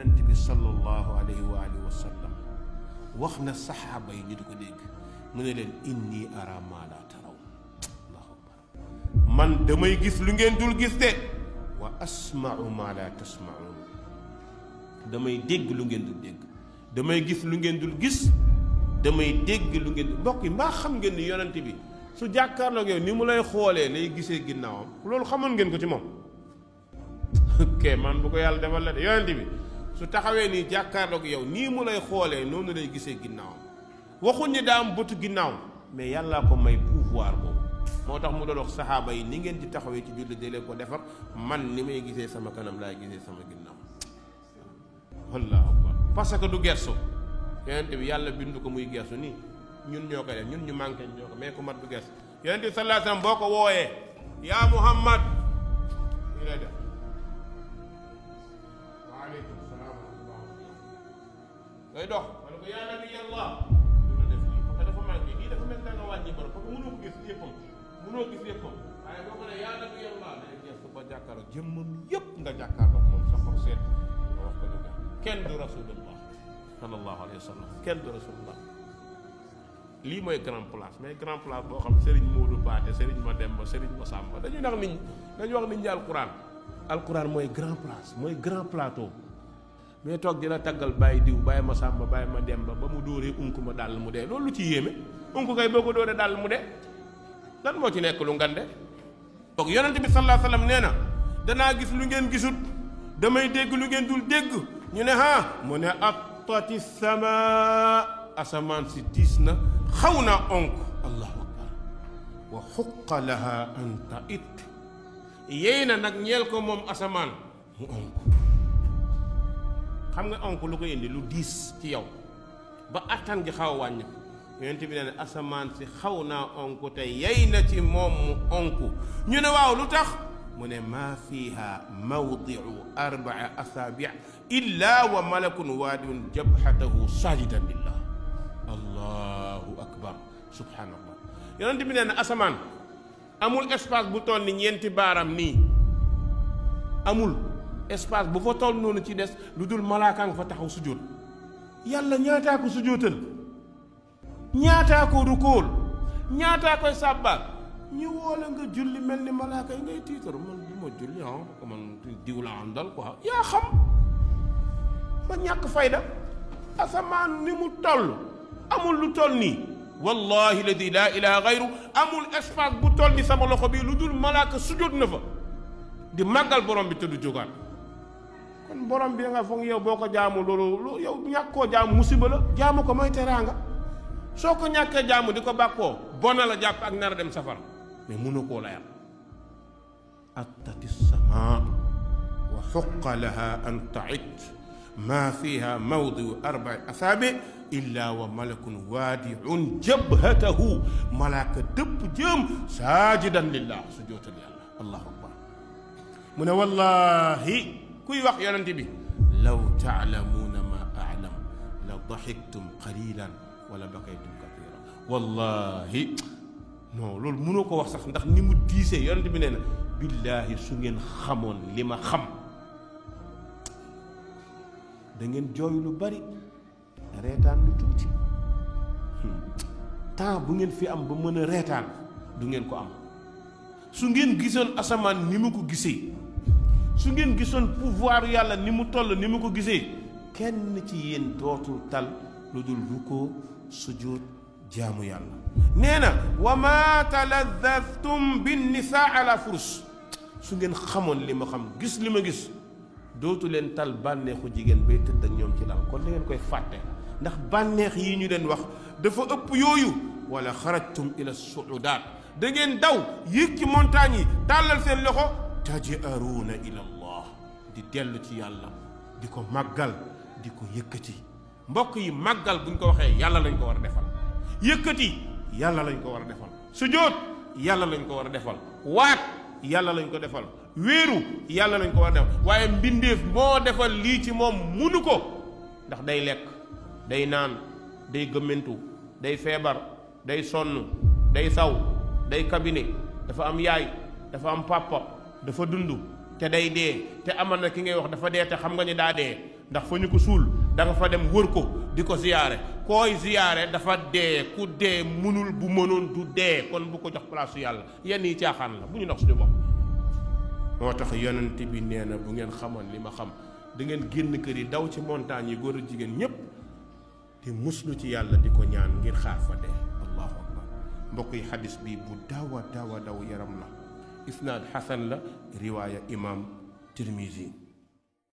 yonent bi sallallahu alayhi wa alihi wa sallam wax na saxaaba yi ñu di ko dégg mu ne leen inni ara maa laa taraw allahu akbar man damay gis lu ngeen dul gis de wa asmau maa laa tasmaun damay dégg lu ngeen dul dégg damay gis lu ngeen dul gis damay dégg lu ngeen mbokk yi mbaa xam ngeen ni yonent bi su jàkkaarloog yow ni mu lay xoolee lay gisee ginnaawam loolu xamoon ngeen ko ci moom ok man bu ko yàlla defal la de yonent bi su taxawee nii jàkkaarloog yow nii mu lay xoolee noonu lay gisee ginnaawam waxuñ ni daa am bëtu ginnaaw mais yàllaa ko may pouvoir boobu moo tax mu doon wax saxaaba yi ni ngeen di taxawee ci julli dee leen ko defar man ni may gisee sama kanam laay gisee sama ginnaaw wallaahu akbar parce que du gersu yonent bi yàlla bindu ko muy gersu nii ñun ñoo koy def ñun ñu manqué ñoo ko mais ku mat du gersu yonent bi sallallahu alayhi wasallam boo ko wooyee yaa muhammad ñu lay def waaleykum salaam wa rahmatullah ngay dox wala ko yaa nabi allah ñu la def lii parce que dafa manqué lii dafa mel da nga wàññi borom parce que mënoo ko gis yëppam mënoo gis yëppam waaye boo ko ne yaa nabi allah day gestu ba jàkkaarloo jëmmam yëpp nga jàkkaarloo moom sa xol seet nga wax ko dëgg kenn du rasulullah sallallahu alayhi wa sallam kenn du rasulullah lii mooy grand place mais grand place boo xam Serigne Modou Baate Serigne Mademba Serigne Massamba dañuy nax nit ñi dañuy wax nit ñi alquran alquran mooy grand place mooy grand plateau mais toog dina taggal bàyyi diw bàyyi Massamba bàyyi Mademba ba mu dóoree unk ma dàll mu dee loolu lu ci yéeme unk kay boo ko dóoree dàll mu dee lan moo ci nekk lu ngande donc yonente bi sallallahu alayhi wa sallam nee na danaa gis lu ngeen gisut damay dégg lu ngeen dul dégg ñu ne ha mu ne attati sama asamaan si diis na xaw naa onk allahu akbar wa xuqa laha an tait yéy na nag ñeel ko moom asamaan mu onk xam nga onk lu ko indi lu diis ci yow ba attan gi xaw a wàññi yonent bi nee na asamaan si xaw naa onk te yey na ci moom mu onk ñu ne waaw lu tax mu ne maa fiha mawdiu arbaa asaabi illa wa malakun waadiun jabhatahu sajidan lillah allahu akbar subhanallah yonent bi nee na asamaan amul espace bu toll ni ñeenti baaram nii amul espace bu fa toll noonu ci des lu dul malaaka nga fa taxaw sujjóot yàlla ñaataa ko sujjóotal ñaataa ko rukóol ñaataa koy sàbbaal ñu woola nga julli mel ni malaaka yi ngay tiitaru man du ma julli ah ko man diw la àndal quoi yaa xam ba ñàkk fayda asamaan ni mu toll amul lu toll nii wallahi ladi laa ilaha gayru amul espace bu toll ni sama loxo bi lu dul malaaka sujjóot na fa di màggal borom bi te du jógaat kon borom bi nga foog yow boo ko jaamu loolu yow ñàkk koo jaamu musiba la jaamu ko mooy teraanga soo ko ñàkkee jaamu di ko bàkkoo bona la jàpp ak nar a dem safara mais mënu koo layal attati sama wa xuqa laha an tait ma fiha mawdiu arbai asaabi illa wa malakun waadiun jabhatahu malaaka dëpp jëm saajidan lillah su jootal yàlla allahu akbar mu ne wallahi kuy wax yonent bi law taalamuuna ma alam la daxiktum qalilan wala bakaytum kathira wallahi non loolu mënoo ko wax sax ndax ni mu diisee yonent bi nee na billaahi su ngeen xamoon li ma xam da ngeen jooy lu bari reetaan lu tuuti temps bu ngeen fi am ba mën a reetaan du ngeen ko am su ngeen gisoon asamaan ni mu ko gisee su ngeen gisoon pouvoir yàlla ni mu toll ni mu ko gisee kenn ci yéen dootul tal lu dul rukkoo sujud jaamu yàlla nee na wa ma taladaftum bin nisaa ala furus su ngeen xamoon li ma xam gis li ma gis dootu leen tal bànneexu jigéen bay tëdd ak ñoom ci lal kon da ngeen koy fàtte ndax bànneex yi ñu leen wax dafa ëpp yooyu wala xarajtum ila suudaat da ngeen daw yéeg ci montagne yi tàllal seen loxo tajaruuna ila allah di dellu ci yàlla di ko màggal di ko yëkkati mbokk yi màggal buñ ko waxee yàlla lañ ko war a defal yëkkati yàlla lañ ko war a defal sujjóot yàlla lañ ko war a defal waat yàlla lañ ko defal wéeru yàlla lañ ko war a defal waaye mbindeef moo defal lii ci moom munu ko ndax day lekk day naan day gëmmentu day feebar day sonn day saw day kabine dafa am yaay dafa am papa dafa dund te day dee te amal na ki ngay wax dafa dee te xam nga ni daa dee ndax fa ñu ko suul da nga fa dem wër ko di ko ziyaare kooy ziyaare dafa dee ku dee mënul bu mënoon du dee kon bu ko jox place yàlla yenn yi caaxaan la bu ñu nax suñu bopp moo tax yonent bi nee na bu ngeen xamoon li ma xam da ngeen génn kër yi daw ci montagne yi góor a jigéen ñépp di muslu ci yàlla di ko ñaan ngir xaar fa dee allahu akbar mbokk yi xadis bi bu dawa dawa daw yaram la isnaad xasan la riwaaya imam tirmisi